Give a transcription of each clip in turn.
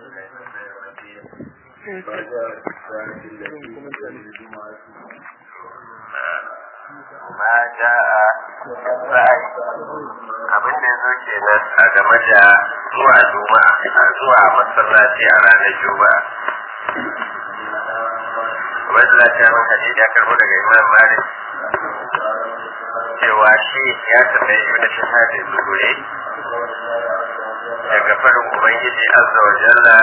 ma ja'a sa'i abin da yazo kenan a game da zuwa juma'a a zuwa masallaci a ranar juma'a wanda za ta yi hadisi ya karbo daga imam malik cewa shi ya tambayi ibn shahadin zuhuri daga farin ubangiji azza wa jalla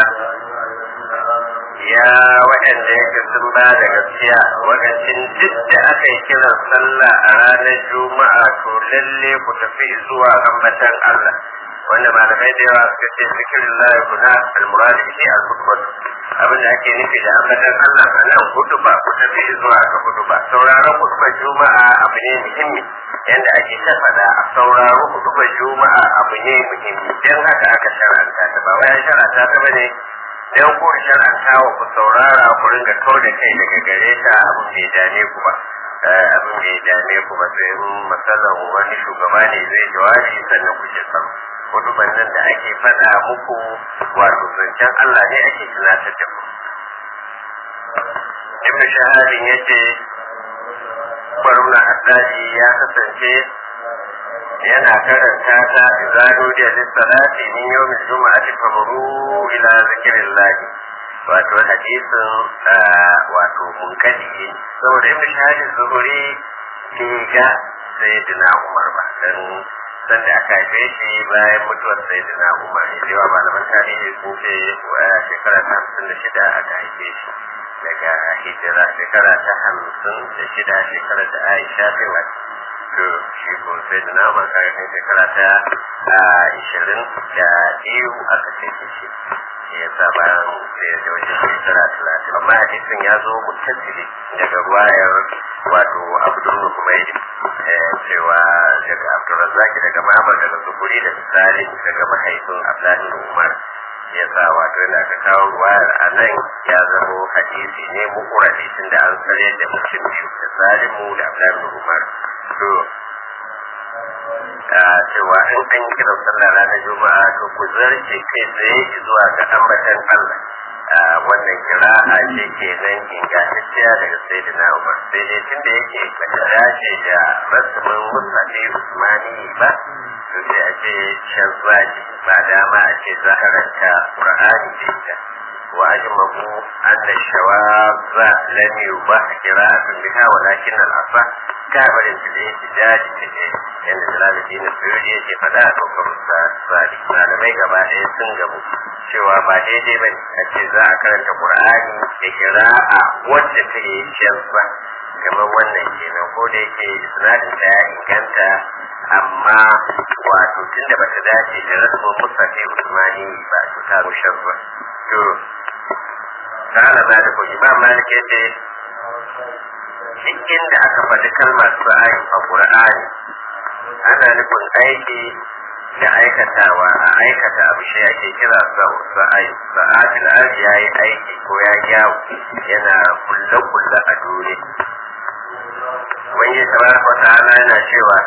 ya waɗanda yake sun ba da gaskiya wakacin duk da aka yi kiran sallah a ranar juma'a to lalle ku tafi zuwa ambatan Allah wanda malamai da yawa suka ce zikirin lahi kuna almuradi shi al-hudbat abin da ake nufi da ambatan Allah a nan hudu ba ku tafi zuwa ga hudu ba sauraron hudubar juma'a abu ne muhimmi yanda ake ta faɗa a sauraro hudubar juma'a abu ne muhimmi dan haka aka shar'anta ta ba wai shar'anta ta bane dan ku shar'anta wa ku saurara ku ringa kau da kai daga gare ta abin bai dame ku ba abin bai dame ku ba sai matsalan wani shugaba ne zai jawabi sannan ku ce sam hudubar nan da ake faɗa muku wato zancen Allah ne ake tunatar da ku ibn shahadin yace baruna haddadi ya kasance yana karanta ta izado da lissalati min yawmin juma'ati famuru ila zikrillah wato hadisin wato munkadi saboda ibn shahadin zuhuri ke ga sayyidina umar ba dan san da aka haife shi bayan mutuwar sayyidina umar ne cewa malaman tarihi sun ce shekara ta hamsin da shida aka haife shi daga hijira shekara ta hamsin da shida shekara da aisha ta wata to shi ko sai da nama kayan shekara ta ishirin da biyu aka ce shi shi ya sa bayan da ya wajen shekara talatin amma hadisin ya zo mutasili daga ruwayar wato abdul humaidi cewa daga abdulrazaki daga mamar daga zuburi da misali daga mahaifin abdullahi umar ya sa wato yana ka kawo ruwayar a nan ya zamo hadisi ne mukura hadisin da an tsare da mutum biyu da salimu da abdullahi umar to a cewa in an yi kiran sallah ranar juma'a to ku zarce kai tsaye zuwa ga ambatan allah wannan kira'a ce ke nan ingantacciya daga sayyidina umar sai dai tun da yake bata dace da rasumin musafi usmani ba to sai a ce shan zaji ba dama a ce za a ranta qur'ani da ita wa ajmahu anna shawazza lam yubah qira'atun biha walakin al-asa kabarin da yake daji take yanda jalaluddin suyudi yake faɗa a dokar sadi malamai gaba ɗaya sun gabu cewa ba daidai ba a ce za a karanta qur'ani da qira'a wacce ta yi shansa kamar wannan kenan ko da yake isnadin ta ya inganta amma wato tunda bata dace da rasmin musafi usmani ba to ta rushen ba to kana maliku imam malik yace duk inda aka faɗi kalmar sa'ayi a qur'ani ana nufin aiki da aikatawa a aikata abu shi ake kira sa'ayi sa'ayi al'ari ya yi aiki ko ya yawo yana kulle-kulle a duniya wani tabaraka wa ta'ala yana cewa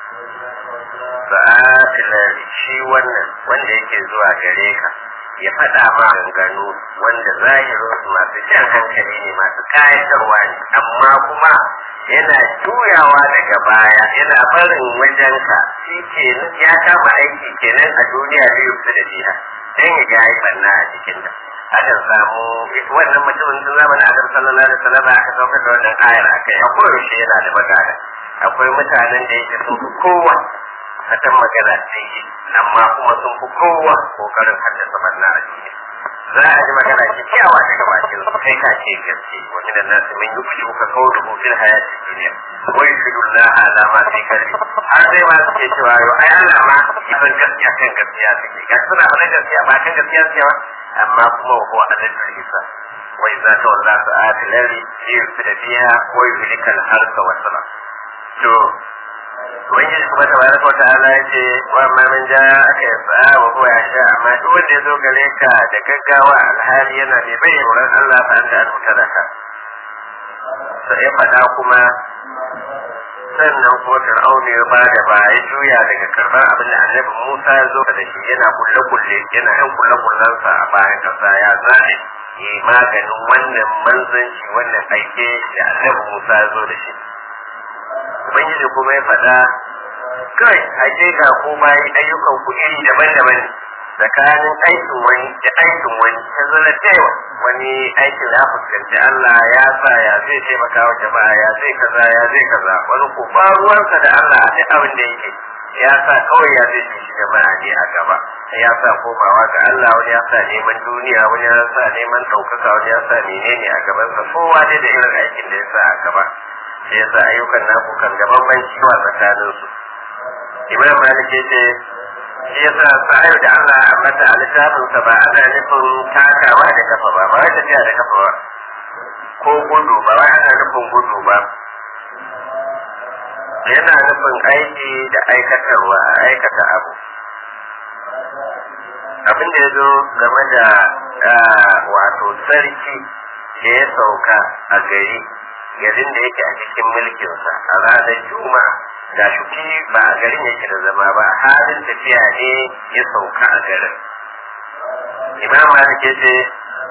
sa'atil shi wannan wanda yake zuwa gare ka ya faɗa ma ganganu wanda zahirin su masu jan hankali ne masu kayatarwa ne amma kuma yana juyawa daga baya yana barin wajenka shi ke ya kama aiki kenan a duniya da yau da jiha dan ya ga yi banna a cikin da akan samu wannan mutumin tun zamanin adam sallallahu alaihi wasallam aka saukar da wannan ayar akai a koyaushe yana da magana akwai mutanen da yake sun fi kowa fatan magana sai yi amma kuma sun fi kowa kokarin haddasa barna a duniya za a ji magana kyakkyawa daga bakin su kai ka ce gaske wa min an-nas man yuqshu ka qawluhu fil hayati dunya wa yushhidu Allah ala ma fi qalbi har sai ma suke cewa yo ai Allah ma ibn gaskiya kan gaskiya take ga suna wannan gaskiya ba kan gaskiya suke ba amma kuma wa huwa adadul isa wa idza tawalla sa'ati lari yusida fiha wa yuhlika al-harsa wa salam to ubangiji kuma ta baraka wa ta'ala ya ce wa ma man ja aka yi sa'a wa huwa ya sha amma duk wanda ya zo gare ka da gaggawa alhali yana mai bai wurin Allah fa anta an mutalaka sai ya faɗa kuma sannan kuma fir'auna ya ba da ba ya juya daga karɓar abin da annabi musa ya zo da shi yana kulle kulle yana yan kulle kullensa a bayan masa ya zaɓi yi maganin wannan manzanci wannan aike da annabi Musa ya zo da shi ubangiji kuma ya faɗa kai hakika ko bayi ayyukan ku iri daban-daban ne tsakanin aikin wani da aikin wani ta zana tewa wani aikin ya fuskanci Allah ya sa ya zai taimaka wa jama'a ya zai kaza ya zai kaza wani ko ba ruwansa da Allah a duk abin da yake ya sa kawai ya zai shi jama'a ne a gaba ya sa komawa ga Allah wani ya sa neman duniya wani ya sa neman ɗaukaka wani ya sa menene a gabansa kowa dai da irin aikin da ya sa a gaba shi ya sa ayyukan naku kan gaban banci wa tsakaninsu imam malik ya ce shi yasa sa'ayu da Allah ya ambata a littafinsa ba ana nufin takawa da kafa ba ba wai tafiya da kafa ba ko gudu ba wai ana nufin gudu ba yana nufin aiki da aikatarwa a aikata abu abin da ya zo game da wato sarki da ya sauka a gari garin da yake a cikin mulkinsa a ranar juma'a ga shuki ba a garin yake da zama ba halin tafiya ne ya sauka a garin imam malik ya ce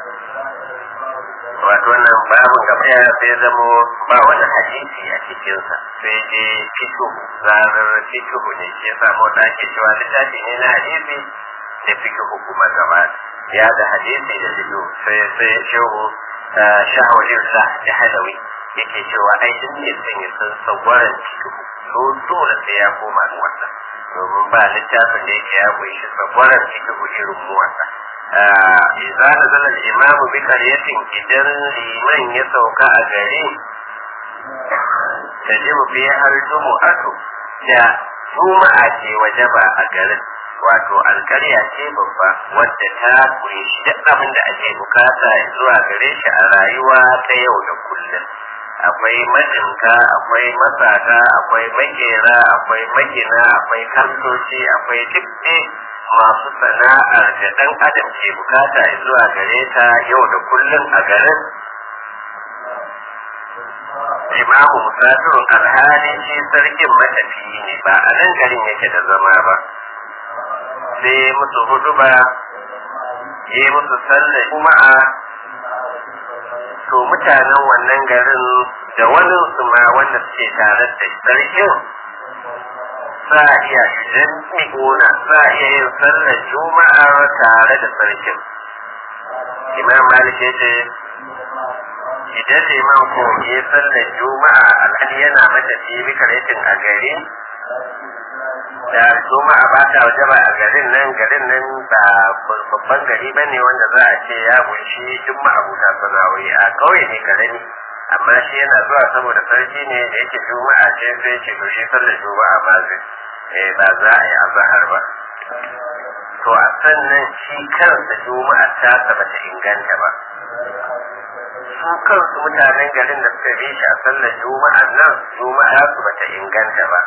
wato wannan babin gaba ya sai zamo ba wani hadisi a cikinsa sai je fito zarar fito ne shi ya samu da ake cewa littafi ne na hadisi da fito kuma gaba ya da hadisi da fito sai sai shehu shahawalin sa da halawi yake cewa ai duk ne sun yi sun sauwaran fito to dole sai ya koma ga wannan domin ba littafin da yake ya kunshi tsagwaron cikin irin mu wannan idza nazala al-imam bi qaryatin idan liman ya sauka a gari tajibu fi har jumu'atu da juma'a ce wajaba a garin wato alkarya ce babba wadda ta kunshi duk abin da ake bukata zuwa gare shi a rayuwa ta yau da kullum akwai majinka akwai masaka akwai makera akwai magina akwai kantoci akwai duk masu sana'ar da ɗan adam ke bukata zuwa gare ta yau da kullum a garin imamu musafirun alhali shi sarkin matafiyi ne ba a nan garin yake da zama ba sai musu hudu ba yi musu sallar juma'a to mutanen wannan garin da wani su ma wanda suke tare da sarkin sa iya idan miƙona sa iya yin sallar juma'ar tare da sarkin imam malik ya ce idan liman ko ya sallar juma'a alhali yana mata fi karetin a gari da juma'a ba ta waje ba a garin nan garin nan ba babban gari ba ne wanda za a ce ya kunshi duk ma'abuta sana'o'i a kauye ne karami amma shi yana zuwa saboda sarki ne da yake juma'a ce sai ce to shi sallar juma'a ba zai eh ba za a yi azahar ba to a sannan shi kansa juma'a ta ba ta inganta ba su kansu mutanen garin da suka bi shi a sallar juma'a nan juma'a su bata inganta ba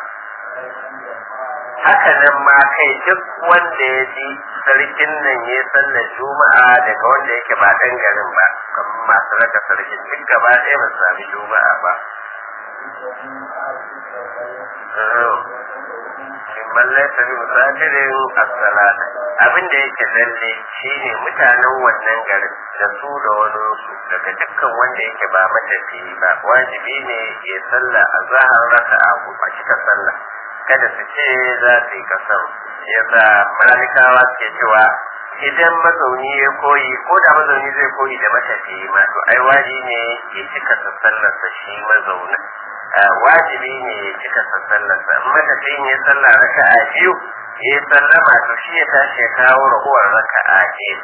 haka nan ma kai duk wanda ya ji sarkin nan ya sallar juma'a daga wanda yake ba dan garin ba kamar masu raka sarkin duk gaba ɗaya ba su sami juma'a ba man laisa bi musafirin as-salat abin da yake lalle shine mutanen wannan garin da su da wani su daga dukkan wanda yake ba matafi ba wajibi ne ya salla a zahar raka'a ko a cika sallah kada su ce za su yi kasar yasa malikawa suke cewa idan mazauni ya koyi ko da mazauni zai koyi da matafi ma to ai wajibi ne ya cika sallarsa shi mazaunin wajibi ne ya cika sallarsa in matafiyin ya sallah raka'a biyu ya sallama to shi ya tashi ya kawo rahuwar raka'a biyu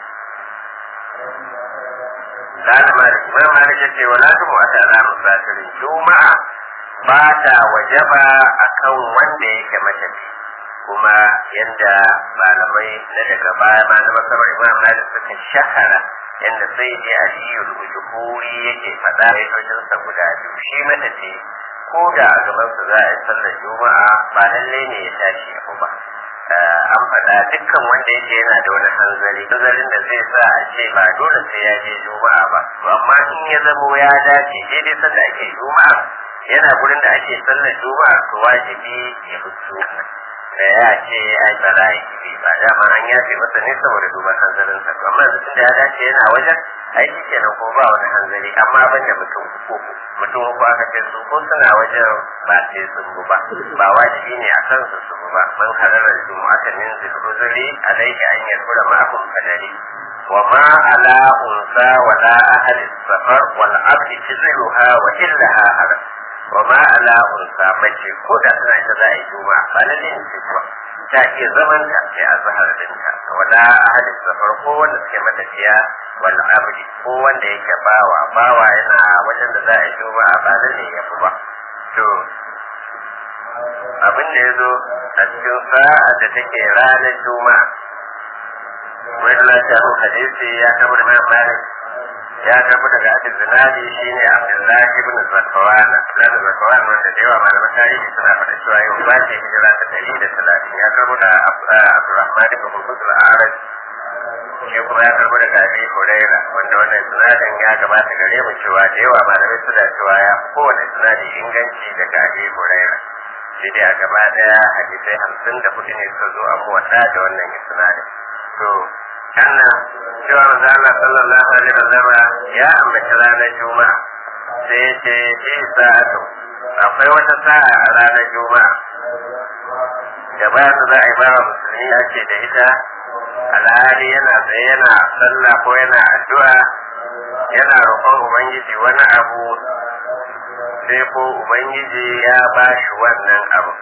Lalima da Imam Malik ya ce wala tumu a tara musafirin Juma'a ba ta wajaba akan wanda yake matafi kuma yadda malamai na daga baya ma na masarar Imam Malik suka shahara yadda sai dai Aliyu Rubujuhuri yake faɗa ya guda biyu shi matafi ko da a gabansa za a yi sallar juma'a ba lalle ne ya tashi ya ba an faɗa dukkan wanda yake yana da wani hanzari hanzarin da zai sa a ce ba dole sai ya je juma'a ba to amma in ya zamo ya dace daidai sanda ake juma'a yana gurin da ake sallar juma'a to wajibi ya fito da ya ce ai ba za a yi ba dama an yafe masa ne saboda duban hanzarinsa to amma yanzu da ya dace yana wajen aiki kenan ko ba wani hanzari amma ban da mutum uku mutum uku aka ce su ko suna wajen ba sai sun bu ba ba wajibi ne a kansu su bu ba man hararar jumu'ata min zilruzuri alaihi an yarkura ma'akun kadari وما على أنثى ولا أهل السفر والعبد تزلها وإلها هذا وما على أنثى مجي كودا سنة إذا يجوما فلن تجوى تأتي زمن تأتي أزهر بنتا ولا أهل السفر هو نسكي متفيا والعبد هو نيك باوا باوا ينا وجن ذا يجوما فلن يفوا to abin da ya zo a cikin sa'a da take ranar juma'a wani lafiyarun hadisi ya tabu da mayan malik ya tabu daga abin zinadi shi ne abdullahi ibn zakawana na da zakawana wanda da yawa malaman tarihi suna faɗa cewa yau ba ce hijira ta ɗari da talatin ya tabu da abdurrahman ibn hurmuzul arab shi kuma ya tabu daga abi huraira wanda wannan sinadin ya gabata gare mu cewa da yawa malamai suna cewa ya kowane sinadi inganci daga abi huraira sai dai a gaba daya hadisai hamsin da hudu ne suka zo a muwata da wannan sinadin to kana cewa manzo Allah sallallahu alaihi wasallam ya ambaci ranar juma'a sai ya ce fi sa'atu akwai wata sa'a a ranar juma'a da ba su za a yi bawa musulmi ya ce da ita alhali yana tsaye yana sallah ko yana addu'a yana roƙon ubangiji wani abu sai ko ubangiji ya ba shi wannan abu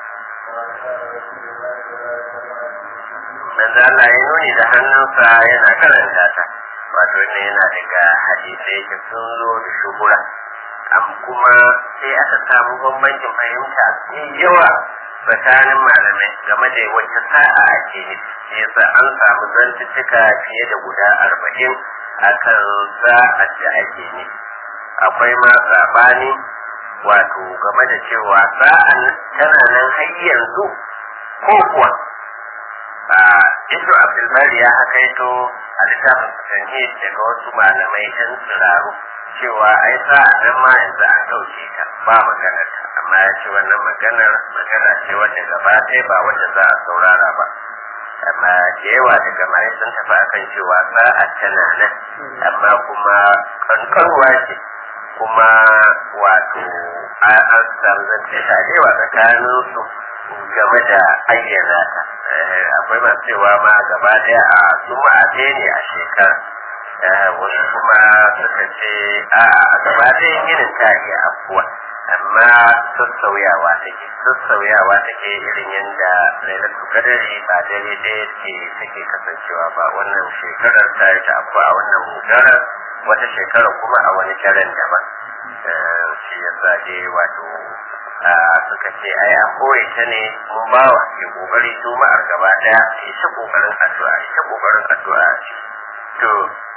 manzo Allah ya nuni da hannunsa yana karanta ta wato ne yana daga hadisai da sun zo da shuhura am kuma sai aka samu bambancin fahimta mai yawa tsakanin malamai game da wacce sa'a ake nufi yasa an samu zantuttuka fiye da guda arba'in akan sa'a da ake nufi akwai ma sabani wato game da cewa sa'an tana nan har yanzu ko kuwa Ibn Abdulbari ya hakaito a littafin Tanhid daga wasu malamai ɗan tsiraru cewa ai sa nan ma yanzu an ɗauke ta ba maganar ta amma ya ce wannan maganar magana ce wadda gaba ɗaya ba wadda za a saurara ba amma da yawa daga mai sun tafi akan cewa sa'a tana nan amma kuma kankanwa ce kuma wato an samu zance da yawa tsakanin su game da ayyana ta akwai masu cewa ma gaba daya a juma'a ɗaya ne a shekara wasu kuma suka ce a gaba daya ginin ta iya afuwa amma sassauyawa take sassauyawa take irin yadda lailatul qadari ba dare ɗaya ce take kasancewa ba wannan shekarar ta yi ta afuwa a wannan mudarar wata shekara kuma a wani daren daban shi yasa dai wato suka ce ai a koyi ta ne mun bawa ke kokari juma'ar gaba daya ita kokarin addu'a ita kokarin addu'a to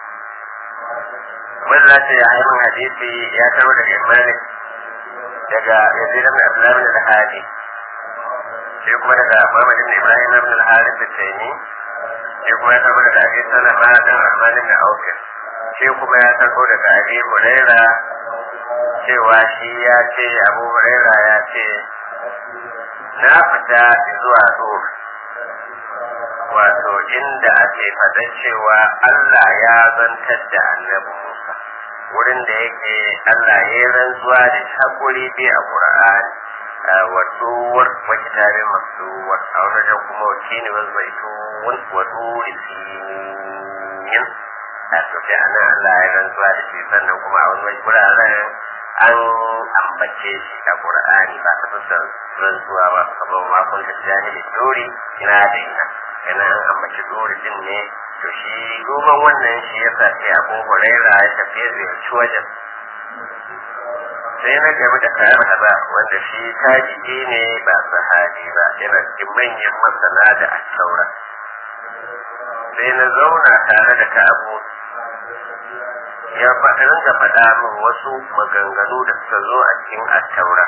wannan ce ya haimin hadisi ya taro daga malik daga yazid ibn abdullah ibn al-hadi sai kuma daga muhammad ibn ibrahim ibn al-harith al-taymi sai kuma ya taro daga abi salama dan rahman ibn auf sai kuma ya taro daga abi huraira cewa shi ya ce abu huraira ya ce na fita zuwa tsoro wato inda ake faɗa cewa Allah ya zantar da annabi Musa wurin da yake Allah ya yi rantsuwa da hakuri bi a Qur'ani wa tuwar wa kitabin masuwar a wajen kuma wakini wa zaitun wa turi sinin a to da ana Allah ya rantsuwa da shi sannan kuma a wani wuraren an ambace shi a Qur'ani ba ta fuskar rantsuwa ba kamar ma kun ta jahili dori ina da ina yana an ambaci dori din ne to shi duban wannan shi ya sa sai Abu Huraira ya tafi ya ziyarci wajen sai na gaba da kayan haza wanda shi tajiji ne ba sahabi ba yana cikin manyan masana da asaura sai na zauna tare da Ka'abu ya faɗa rinka faɗa min wasu maganganu da suka zo a cikin attaura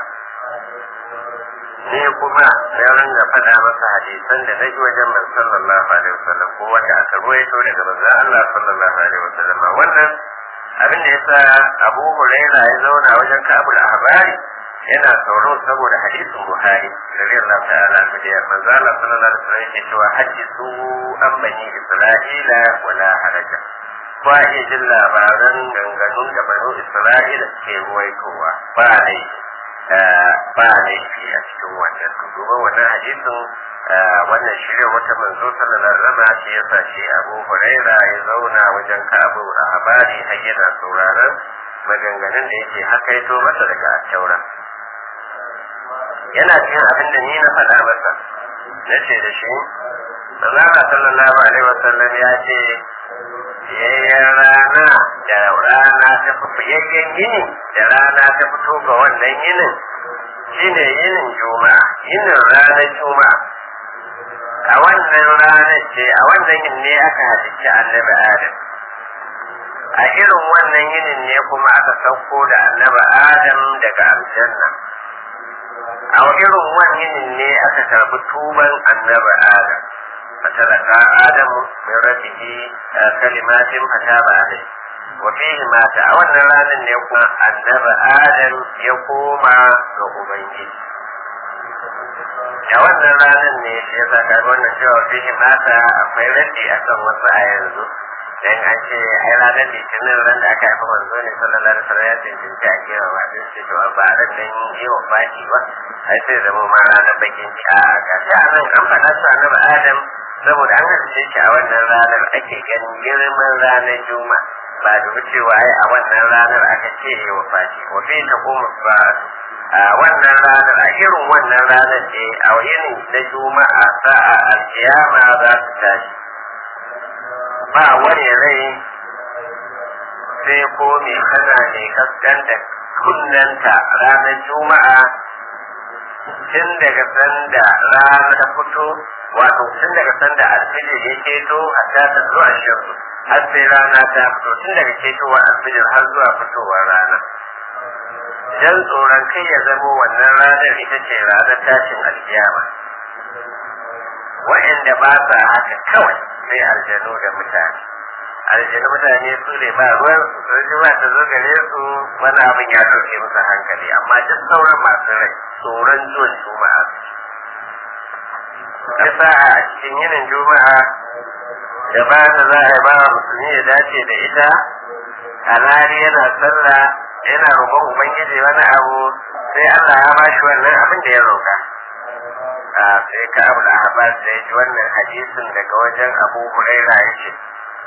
ne kuma na rinka faɗa masa hadisan da na ji wajen man sallallahu alaihi wasallam ko wanda aka ruwaito daga manzon Allah sallallahu alaihi wasallam wannan abin da yasa Abu Huraira ya zauna wajen Ka'abul Ahbari yana tsoro saboda hadisin buhari radiyallahu ta'ala anhu da manzo Allah sallallahu alaihi wasallam yake cewa hadisu an bani isra'ila wala haraja ko a iya jin labaran ganganun da banu isra'ila ke ruwaitowa ba ne ba laifi a cikin wannan duba wannan hadisin wannan shirya wata manzo sallallahu alaihi wasallam shi yasa shi Abu Huraira ya zauna wajen Ka'abu Ahbari har yana sauraron maganganun da yake hakaito masa daga Taura yana cikin abin da ni na faɗa masa na ce da shi Allah sallallahu alaihi wasallam ya ce yayyan rana da rana ta fi yayyan yini da rana ta fito ga wannan yinin shine yinin juma'a yinin ranar juma'a a wannan ranar ce a wannan yin ne aka halicci annabi adam a irin wannan yinin ne kuma aka sauko da annabi adam daga aljanna a irin wannan yinin ne aka karbi tuban annabi adam فتلقى آدم من ربه كلمات فتاب عليه وفيه ما تعاون رانا يقوم النبى آدم يقوم لأبيه a wannan ranar ne shi yasa ka wannan cewa fihi mata akwai raddi akan wasu a yanzu dan an ce ai ranar litinin ran da aka haifa manzo ne sallallahu alaihi wasallam ya cancanci a kira wa din ce to ba ran nan yi wa baki ba ai sai zama ma ranar bakin ci a ga shi a nan an faɗa su annabi adam saboda an halice shi a wannan ranar ake ganin girman ranar juma ba da cewa ai a wannan ranar aka ce yi wa baki wa fi ta kuma ba a wannan ranar a irin wannan ranar ce a yini na juma'a sa'a alkiyama za su tashi ba wani rai sai ko mai kana ne kaskanta kunnanta ranar juma'a tun daga sanda rana ta fito wato tun daga sanda alfijir ya keto hatta ta zuwa shirku har sai rana ta fito tun daga ketowar alfijir har zuwa fitowar rana dan tsoron kai ya zamo wannan ranar ita ce ranar tashin alkiyama wa'anda ba sa haka kawai sai aljanu da mutane aljanu mutane su ne ba ruwan su sun ji ba ta zo gare su wani abin ya ɗauke musu hankali amma duk sauran masu rai tsoron zuwan juma'a yasa a cikin yinin juma'a da ba ta za a yi ba musulmi ya dace da ita alhali yana sallah yana roƙon ubangiji wani abu sai Allah ya bashi wannan abin da ya roƙa a sai ka abu da abbas da ya ji wannan hadisin daga wajen abu huraira ya ce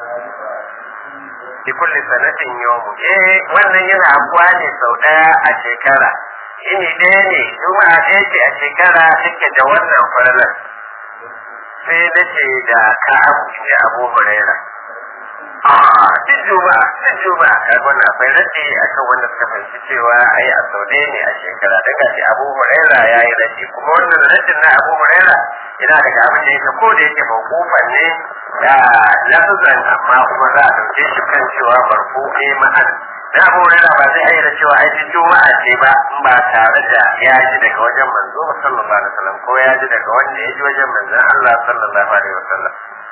bi kulli sanatin yawmu eh wannan yana abuwa ne sau ɗaya a shekara ini ɗaya ne juma'a ɗaya ce a shekara take da wannan falalar sai na ce da ka abu ne abu huraira a duk juma'a duk juma'a kaga wannan akwai raddi akan wanda suka fahimci cewa ai a sau ɗaya ne a shekara daga shi abu huraira ya yi raddi kuma wannan raddin na abu huraira yana daga abin da yake ko da yake mawqufan ne da lafazan amma kuma za a dauke shi kan cewa marfu ne ma'an da abu huraira ba zai ayyana cewa ai duk juma'a ce ba in ba tare da ya ji daga wajen manzo sallallahu alaihi wasallam ko ya ji daga wanda ya ji wajen manzon Allah sallallahu alaihi wasallam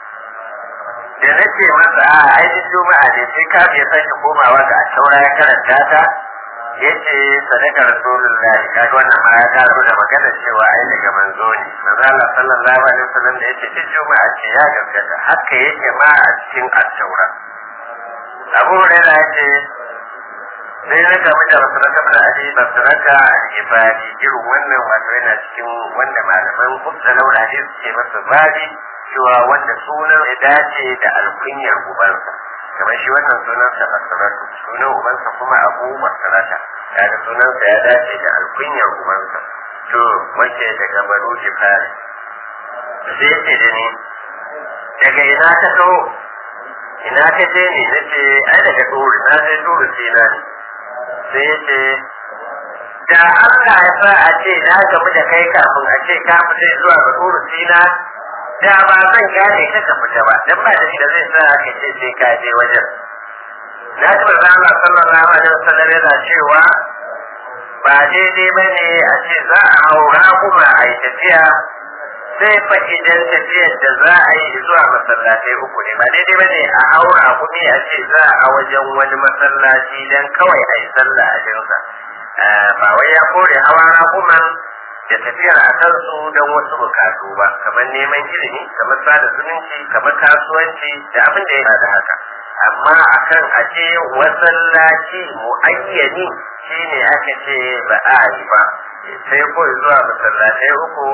da nake masa a aikin juma'a ne sai ka ya sake komawa ga taura ya karanta ta yace sadaka rasulullah kaga wannan ma ya karo da magana cewa ai daga manzo ne manzo Allah sallallahu alaihi wasallam da yace duk juma'a ce ya gaskata haka yake ma a cikin at-taura Abu Hurairah yace sai na gamu da masaraka da ali masaraka al-ibadi irin wannan wato yana cikin wanda malaman kusalau da hadisi ke masa babi cewa wanda sunan ya dace da alkunyar ubansa kamar shi wannan sunansa masaratu sunan ubansa kuma abu masarata kaga sunansa ya dace da alkunyar ubansa to wace daga baro jifari sai ce da ni daga ina ka so ina ka je ne na ce ai daga dori na je dori sai na ne sai ya ce da Allah ya sa a ce na gamu da kai kafin a ce ka fita zuwa ga dori sai na da ba zan gane ka ka fita ba dan ba da shi da zai sa ka ce sai ka je wajen na ji manzo Allah sallallahu alaihi wasallam yana cewa ba daidai ba ne a ce za a haura kuma a yi tafiya sai fa idan tafiyar da za a yi zuwa masallatai uku ne ba daidai ba ne a haura kuma a ce za a wajen wani masallaci dan kawai a yi sallah a jinsa ba wai ya kore hawa raƙuman da tafiyar a kansu don wasu bukatu ba kamar neman ilimi kamar sada zumunci kamar kasuwanci da abin da ya da haka amma akan aje masallaci muayyani shine aka ce ba a yi ba sai ko zuwa masallatai uku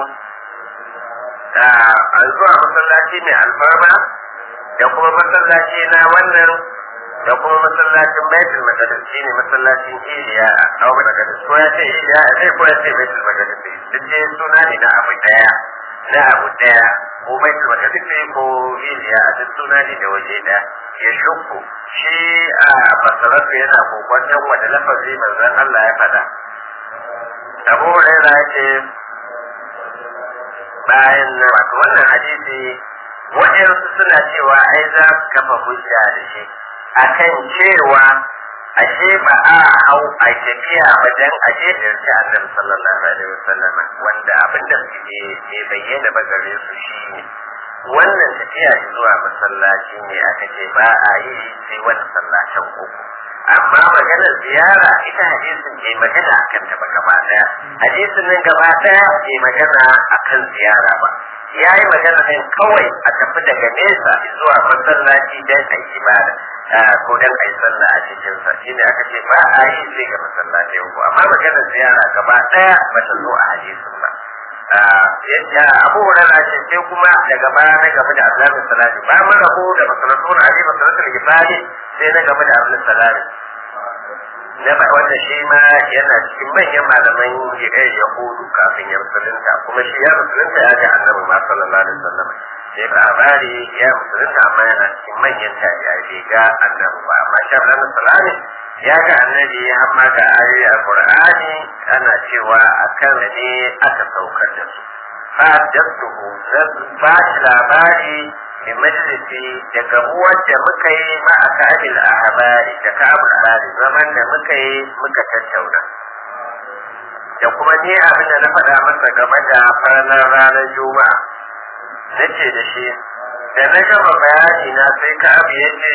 a zuwa masallaci mai alfarma da kuma masallaci na wannan da kuma masallacin baitul maqdis shine masallacin Iliya a Abu Maqdis ko ya ce Iliya a sai ko ya ce baitul maqdis duk dai suna ne na abu daya na abu daya ko baitul maqdis ko Iliya a duk suna ne da waje daya ya shukku shi a masarautu yana kokon wanda lafazi manzon Allah ya faɗa Abu Hurairah ya ce bayan na wato wannan hadisi waɗansu suna cewa ai za su kafa hujja da shi akan cewa ashe ba a hau a tafiya wajen aje da yarci annabi sallallahu alaihi wasallam wanda abin da suke ke bayyana ba gare su shine wannan tafiya zuwa masallaci ne aka ce ba a yi sai wani sallacin uku amma maganar ziyara ita hadisin ke magana akan ta ba gaba daya hadisin nan gaba daya ke magana akan ziyara ba ya yi magana ne kawai a tafi daga nesa zuwa masallaci don a yi ibada ko don a yi sallah a cikin sa shi ne aka ce ba a yi sai ga masallaci uku amma maganar ziyara gaba daya ba ta zo a hadisin ba ya abu hurara ce sai kuma daga baya na gaba da abdullahi salati ba mu rabu da masalatun ali masalatul gifari sai na gaba da abdullahi salati na ba wanda shi ma yana cikin manyan malaman yahudu kafin ya musulunta kuma shi ya musulunta ya ga annabi ma sallallahu alaihi wasallam sai labari ya musulunta amma yana cikin manyan tabi'ai bai ga annabi ba amma shi abdullahi salati ya ga annabi amma ga ayoyi a qur'ani ana cewa akan ne aka saukar da su fa jadduhu ba shi labari bi majalisi daga uwar da muka yi ma a kabil a habari da kabul habari zaman da muka yi muka tattauna da kuma ni abin da na faɗa masa game da farnar ranar juma'a na ce da shi da na gama bayani na sai ka abu ya ce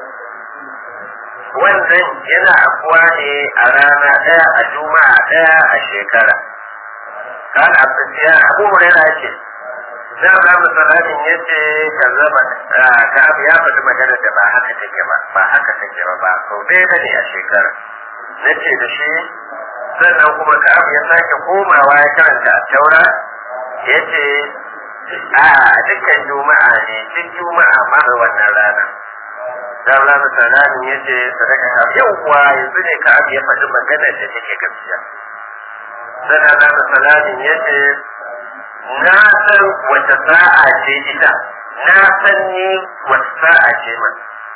wannan yana afuwa ne a rana ɗaya a juma'a ɗaya a shekara kan abin abu hurera ce na Abraham Salamin ya ce ka zama ka abu ya faɗi magana da ba haka take ba ba haka take ba ba sau ɗaya bane a shekara na ce da shi sannan kuma ka abu ya sake komawa ya karanta a taura ya ce a dukkan juma'a ne duk juma'a ma da wannan rana da Abraham Salamin ya ce sadaka ka yau kuwa yanzu ne ka abu ya faɗi magana da take gaskiya sannan Abraham Salamin ya ce na san wata sa'a ce ita na san ni wata sa'a ce man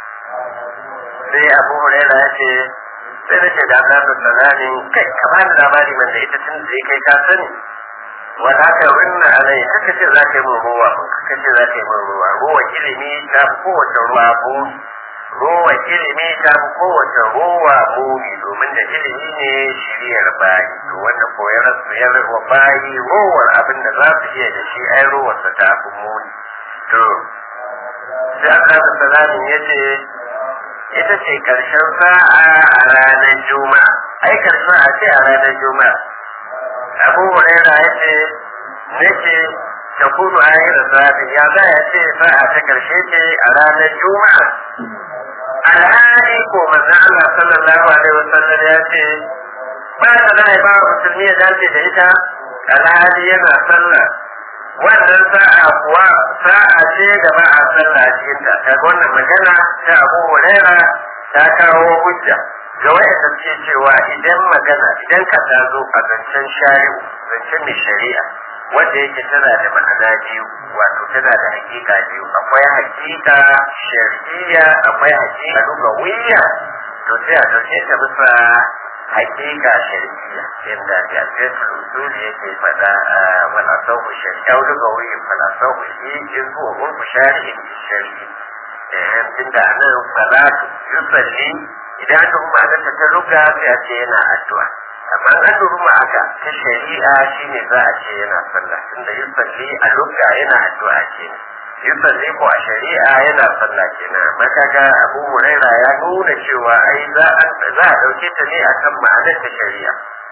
sai abu huraira ya ce sai da ce da Allah da salamin kai ka bani labari man da ita tun da kai ka sani wala ka rinna alai kaka ce za ka yi min ruwa kaka ce za ka yi min ruwa ruwa ilimi ta fi kowace ruwa ko ruwa ilimi ta fi kowace ruwa muni domin da ilimi ne shiriyar bayi to wanda koyar suyar wa bayi ruwar abin da za su iya da shi ai ruwarsa ta fi muni to sai Allah da salamin ya ce ita ce karshen sa'a a ranar juma'a ai karshen sa'a ce a ranar juma'a abu huraira ya ce nake ta kudu a yi ya za ya ce sa'a ta karshe ce a ranar juma'a alhali ko manzon Allah sallallahu alaihi wasallam ya ce ba da lai ba musulmi ya dace da ita alhali yana sallah wannan sa'a kuwa sa'a ce da ba a sallah a cikin ta kaga wannan magana ta Abu Huraira ta kawo hujja ga wayanda suke cewa idan magana idan ka ta zo a zancen shari'u zancen mai shari'a wanda yake tana da ma'ana biyu wato tana da hakika biyu akwai hakika shar'iyya akwai hakika lugawiyya to sai a dauke ta bisa hakika shar'iyya inda jami'atul usul yake faɗa wal asahu shar'iyya lugawiyya wal asahu shi zuwa urfu shari'in shar'i eh tunda nan salatu yusalli idan aka kuma aka ta luga sai a ce yana addu'a amma an duruma aka ta shari'a shine za a ce yana sallah tunda yusalli a lugha yana addu'a ce yusalli ko a shari'a yana sallah kenan amma kaga Abu Huraira ya nuna cewa ai za a za a dauke ta ne akan ma'anar ta shari'a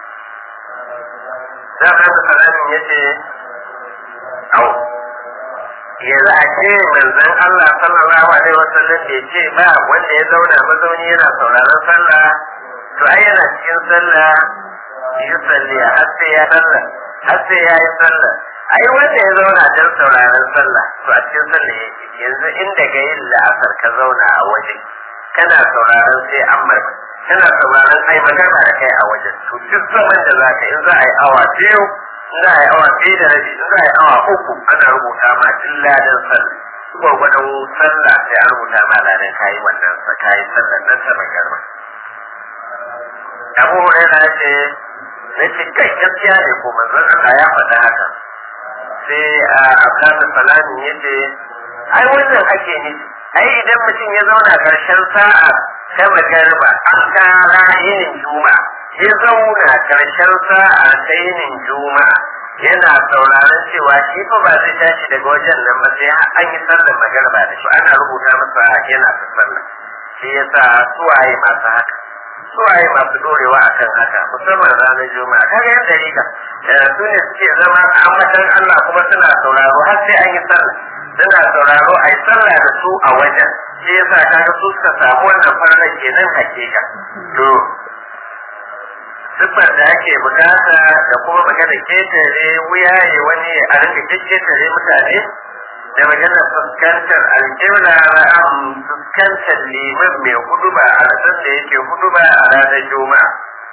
da ba da salamin yace au yanzu a ce manzon Allah sallallahu alaihi wasallam bai ce ba wanda ya zauna mazauni yana sauraron sallah to ai yana cikin sallah yusalli har sai ya sallah har sai ya yi sallah ai wanda ya zauna don sauraron sallah to a cikin sallah yake yanzu inda ga yin la'asar ka zauna a waje kana sauraron sai an mai kana sauraron ai magana da kai a wajen to duk zaman da za ka in za a yi awa biyu in za a yi awa biyu da rabi in za a yi awa uku ana rubuta ma duk ladan sallah gwargwadon sallah sai an rubuta ma ladan kayi wannan sa kayi sallar nan ta magarba abu hurairah ya ce na ce kai gaskiya ne ko manzon Allah ya faɗa haka sai a abdullahi salami ya ce ai wannan ake nufi ai idan mutum ya zauna karshen sa'a ta magarba an kara yinin juma'a ya zauna karshen sa'a ta yinin juma'a yana sauraron cewa shi fa ba zai tashi daga wajen nan ba sai an yi sallar magarba da shi ana rubuta masa yana ta sallah shi yasa suwaye masu haka suwaye masu dorewa akan haka musamman ranar juma'a kaga yan dariƙa su ne suke zama a ambatan Allah kuma suna sauraro har sai an yi sallah suna sauraro a yi sallah da su a wajen shi yasa kaga su suka samu wannan farnar kenan hakika to siffar da ake bukata da kuma magana ketare wuyaye wani a rinka ketare mutane da magana fuskantar alƙibla ra'am fuskantar liman mai huduba a rasar da yake huduba a ranar juma'a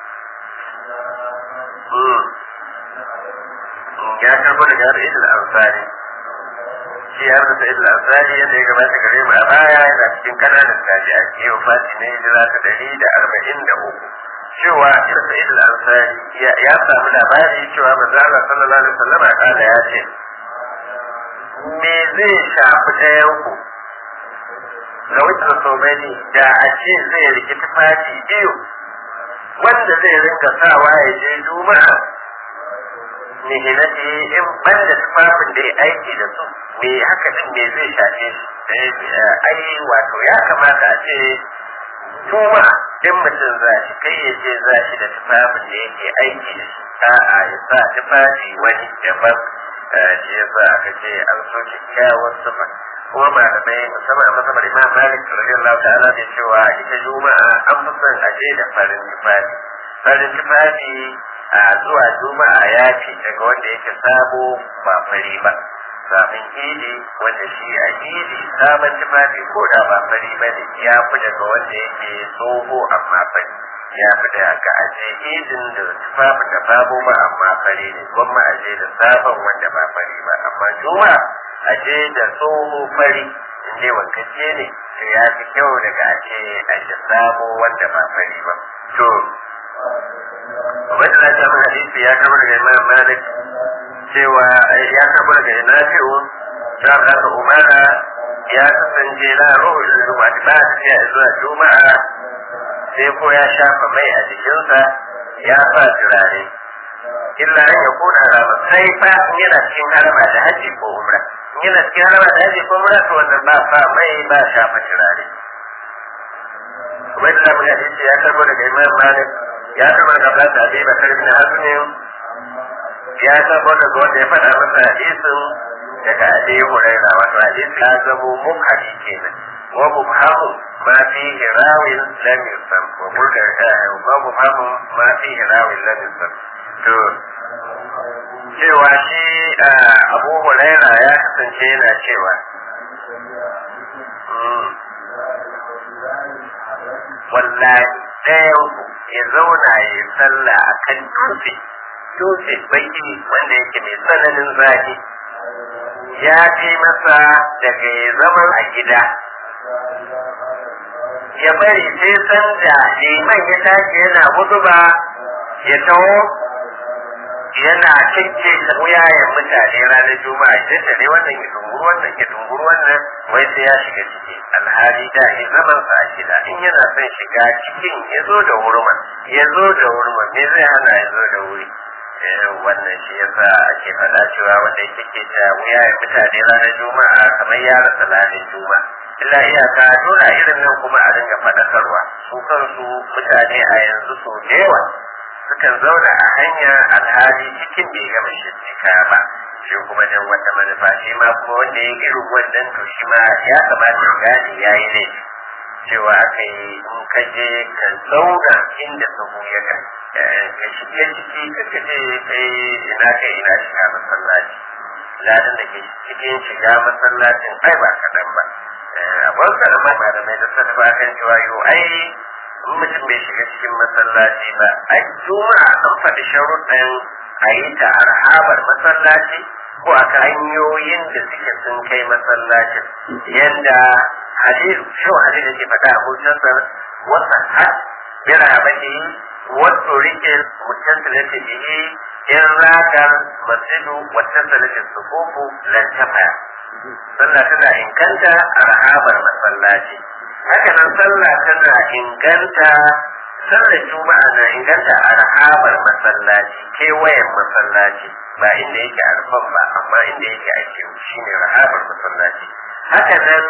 ya karbo daga har idil ansari shi har da idil ansari yadda ya gabata gare mu a baya yana cikin kananan tabi'a ke wafati ne hijira ta dari da arba'in da uku cewa irin idil ansari ya samu labari cewa manzo Allah sallallahu alaihi wasallam kada ya ce me zai shafi ɗayanku ga wucin somani da a ce zai riki tufafi biyu wanda zai rinka sawa ya je juma'a mihinati in banda tufafin da ya aiki da su me haka din me zai shafe shi ai wato ya kamata a ce juma'a in mutum za shi kai ya ce za shi da tufafin da yake aiki da shi a'a ya sa tufafi wani daban shi yasa aka ce an so kyakkyawar sifa kuma malamai musamman a masabar imam malik radiyallahu ta'ala da cewa ita juma'a an fi son a je da farin tufafi farin tufafi a zuwa juma'a ya ce daga wanda yake sabo ba fari ba sabon idi wanda shi a idi sabon tufafi ko da ba fari ba ne ya fi daga wanda yake tsoho amma fari ya fi da ga aje idin da tufafin da babu ba amma fari ne gwamma aje da sabon wanda ba fari ba amma juma aje da tsoho fari in dai wankace ne to ya fi kyau daga aje aje sabo wanda ba fari ba to wanda na ta mana hadisi ya kama daga imam malik cewa ya kama daga nafi'u ta kasa umara ya kasance na ruhul juma'a ba ta zuwa juma'a sai ko ya shafa mai a jikinsa ya sa turare illa ya kuna rama sai fa yana cikin harama da haji ko umra yana cikin harama da haji ko umra to wannan ba sa mai ba shafa turare wai da mun hadisi ya karbo daga imam malik ya karbo daga Abdul Abi Bakar bin Hazm ya karbo daga wanda ya faɗa masa hadisin daga Abi Hurairah wato hadisi ya zamo mukhari kenan wa mubhamu ما فيه راو لم يسم ومبهم ما فيه راو لم يسم to cewa shi abu hulaira ya kasance yana cewa wallahi ɗayan ya zauna ya yi sallah a kan dutse dutse baki wanda yake mai tsananin zafi ya fi masa daga ya zama a gida ya bari sai san da liman ya tashi yana huduba ya taho yana cince da wuyayen mutane ranar juma'a ya ne wannan ya dunguru wannan ya dunguru wannan wai sai ya shiga ciki alhali da ya zaman sa a gida in yana son shiga cikin ya zo da wurman ya zo da wurman me zai hana ya zo da wuri wannan shi yasa ake faɗa cewa wanda yake ke ta wuya ya mutane ranar juma'a kamar ya rasa ranar juma'a illa iyaka dole a irin nan kuma a dinga faɗakarwa su kansu mutane a yanzu sau da yawa sukan zauna a hanya alhali cikin bai gama shirka ba shi kuma dan wata manufa shi ma kuma wanda ya irin wannan to shi ma ya kamata ya gane ya yi laifi cewa aka yi in ka je ka zauna inda sahu ya ka ka shige ciki ka kaje kai ina kai ina shiga masallaci ladan da ke cikin shiga masallacin ai ba kaɗan ba akwai kaɗan malamai da sarrafa kan cewa yau ai in mutum bai shiga cikin masallaci ba ai juma'a an faɗi sharuɗin a yi ta arhabar masallaci ko a hanyoyin da suke sun kai masallacin yanda hadisu shau hadisu ke faɗa a hujjarsa wasa har bira bane wato rike mutasalati bihi in ragar masjidu watasalati sufufu lan tafaya sallah tana inganta a rahabar masallaci haka nan sallah tana inganta sallar juma'a na inganta a rahabar masallaci kewayen masallaci ba inda yake arfan ba amma inda yake ake shi ne rahabar masallaci haka nan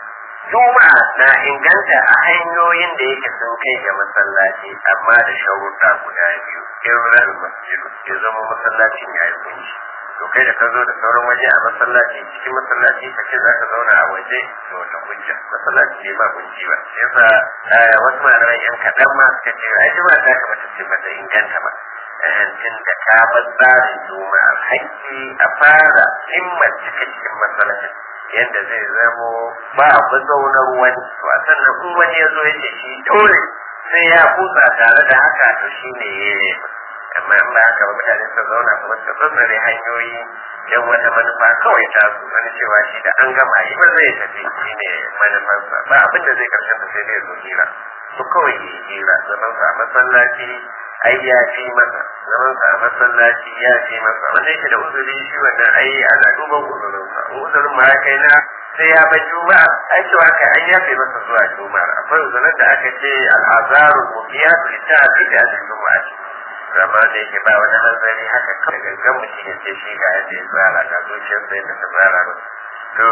juma'a na inganta a hanyoyin da yake sun kai ga masallaci amma da sharuɗa guda biyu in masjidu ya zama masallacin ya yi kunshi to kai da ka zo da sauran waje a masallaci cikin masallaci ka ce za ka zauna a waje da wata hujja masallaci ne ba kunci ba sai yasa wasu malaman yan kaɗan ma suka ce ai juma'a ta kamata ce ba ta inganta ba tun da ka bar tsarin juma'a hakki a fara himmar cika cikin masallacin yadda zai zamo ba mazaunar wani to a sannan in wani ya zo ya ce shi dole sai ya kusa tare da haka to shi ne ya yi amma in ba haka ba mutane su zauna kuma su tsatsare hanyoyi don wata manufa kawai ta su wani cewa shi da an gama yi ba zai tafi shi ne manufarsa ba abin da zai karshen ta sai dai zo hira su kawai yi hira zaman sa a masallaci ai ya fi masa zaman sa a masallaci ya fi masa wanda yake da uzuri shi wannan ai ana duban uzurinsa uzurin ma ya kai na sai ya bar juma'a ai cewa kai an yafe masa zuwa juma'a akwai uzurin da aka ce al'azarul mubiyatu li ta'dil al-juma'a zama da yake ba wani hanzari haka kawai gangan mutum ya ce shi ga yadda ya tsara ga zuciyar sai da ta tsara ba to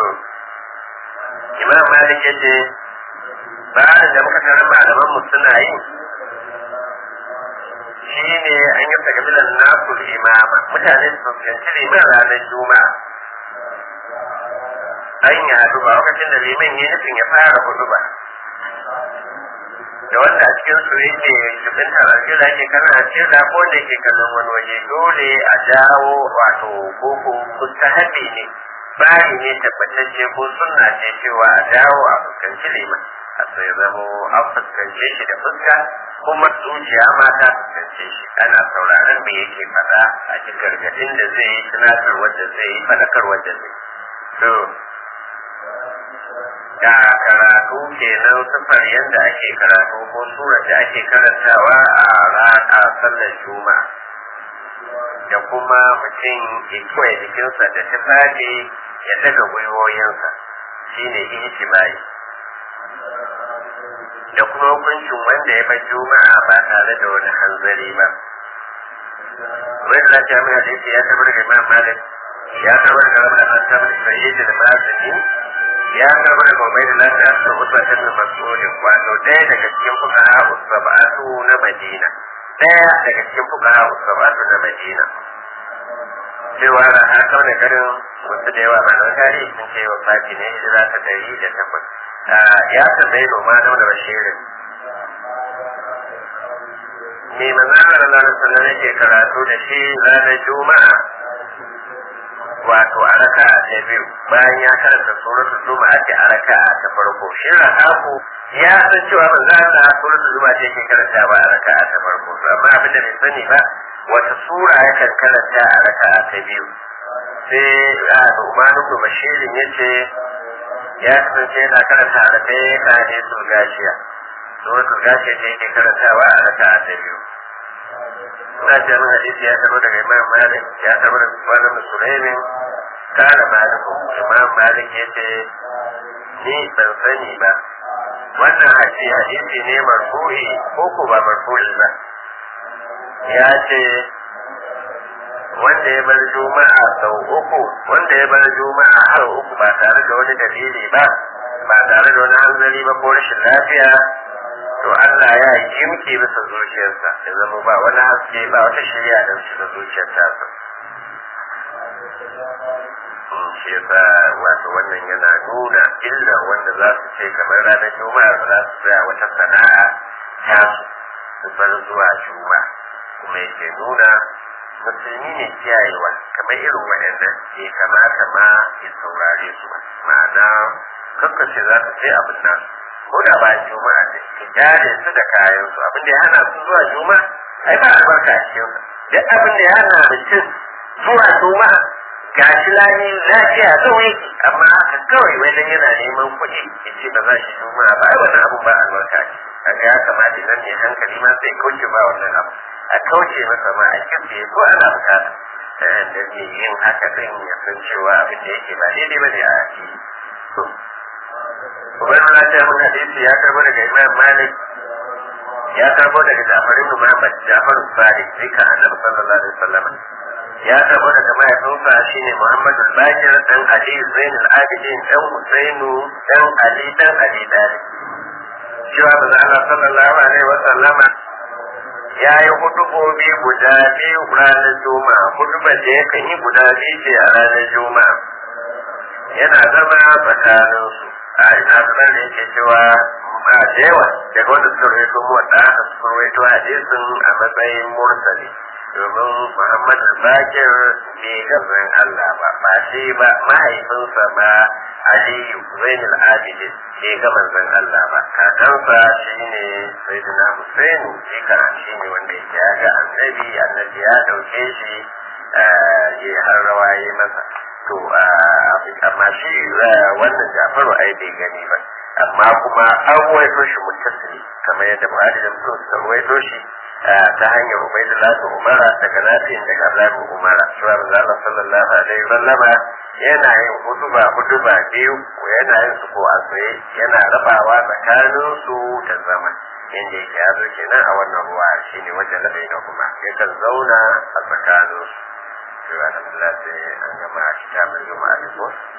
imam malik ya ce bayan da muka tarar malaman mu suna yi shi ne an yi tagabilan nasu imama mutane su fuskanci liman ranar juma'a an yi haɗu ba lokacin da liman ya nufin ya fara hudu ba da wanda a cikin su yake jibin tarajila ke kana da ko da ke kallon wani waje dole a dawo wato koko mustahabi ne bari ne tabbatacce ko sunna ce cewa a dawo a fuskanci liman a sai zamo an fuskance shi da fuska kuma zuciya ma ta fuskance shi ana sauraron me yake faɗa a ji gargaɗin da zai yi tunatar wadda zai yi faɗakar wadda zai to da karatu kenan sufar yadda ake karatu ko surar da ake karantawa a rana sallar juma'a da kuma mutum ya kiwaye jikinsa da tufafi ya daga gwiwoyinsa shine ihtimai da kuma hukuncin wanda ya bar juma'a ba tare da wani hanzari ba wani da ta mai hadisi ya tabar da imam malik ya tabar da rabin an tabar da sayyid da mazini ya tabar da gobe da lafiya a cikin usbatin da mas'ulin wato ɗaya daga cikin fuqaha usbatu na madina ɗaya daga cikin fuqaha usbatu na madina cewa da haka da garin wasu da yawa malaman tarihi sun ce wa fati ne hijira ta dari da takwas ya tambayi noma da wani bashirin me manzana da lalata sannan yake karatu da shi ranar juma'a wato a raka ta biyu bayan ya karanta suratul juma'a ce a raka ta farko shi rahaku ya san cewa manzana suratul juma'a ce ke karanta ba a raka ta farko amma abin da bai sani ba wata sura yakan karanta a raka ta biyu sai a Umanu ibn Bashirin yace ya kasance yana karanta a raka ya kane su gashiya suratul gashiya ce yake karantawa a raka ta biyu ina ce min hadisi ya tabo daga Imam Malik ya tabo daga Ibn Sulaimin kana Malik Imam Malik yace ni ban sani ba wannan hadisi hadisi ne marfu'i ko ko ba marfu'i ba ya ce wanda ya bar juma'a sau uku wanda ya bar juma'a har uku ba tare da wani dalili ba ba tare da wani hanzari ba ko rashin lafiya to Allah ya yi jimki bisa zuciyarsa ya zama ba wani haske ba wata shirya da shi da zuciyar tasa shi yasa wato wannan yana nuna illa wanda za su ce kamar ranar juma'a ba za su tsaya wata sana'a ta su bar zuwa juma'a kuma yake nuna musulmi ne kiyayewa kamar irin waɗannan ke kamata ma ya saurare su ba ma'ana kakkace za ka ce abin nan ko da ba juma'a ne ka gyare su da kayan su abin da ya hana su zuwa juma'a ai ba albarka a cikin duk abin da ya hana mutum zuwa juma'a ga shi lani lafiya kawai amma haka kawai wani yana neman kuɗi ya ce ba za shi juma'a ba ai wannan abin ba albarka ce kaga ya kamata nan ne hankali ma sai kauce ba wannan abu a kauce masa ma a kirce ko ana bukata da ne yin haka din ya san cewa abin da yake ba daidai ba ne a ake Ubangiji na ce mun hadisi ya karbo daga Imam Malik ya karbo daga Ja'far ibn Muhammad Ja'far Sadiq zika Annabi sallallahu alaihi wasallam ya karbo daga mahaifinsa shine Muhammadu Bakir dan Ali Zain al-Abidin dan Husainu dan Ali dan Ali Dalib cewa manzo Allah sallallahu alaihi wasallama ya yi hudubobi guda biyu ranar juma'a hudubar da yakan yi guda biyu ce a ranar juma'a yana zama tsakaninsu a ina sanar da yake cewa ba da yawa daga wanda suka rawaito mu wanda aka suka rawaito hadisin a matsayin mursali domin Muhammad Bakir bai ga zan Allah ba ba shi ba mahaifinsa ba Aliyu Zainul Abidin bai ga manzon Allah ba kakansa shine Sayyidina Hussein jika shine wanda yake ya ga annabi annabi ya dauke shi ya har rawaye masa to amma shi wannan Jafaru ai bai gani ba amma kuma an ruwaito shi muttasili kamar yadda Buhari da Muslim suka ruwaito shi ta hanyar Ubaidullah da Umara daga Nafi'in daga Abdullahi Umara cewa Allah sallallahu alaihi wasallama yana yin hutuba hutuba biyu ko yana yin su ko a tsaye yana rabawa tsakanin su da zama inda yake yazo kenan a wannan ruwa shine wajen da na kuma yakan zauna a tsakanin su cewa alhamdulillah sai an gama kitabul juma'a da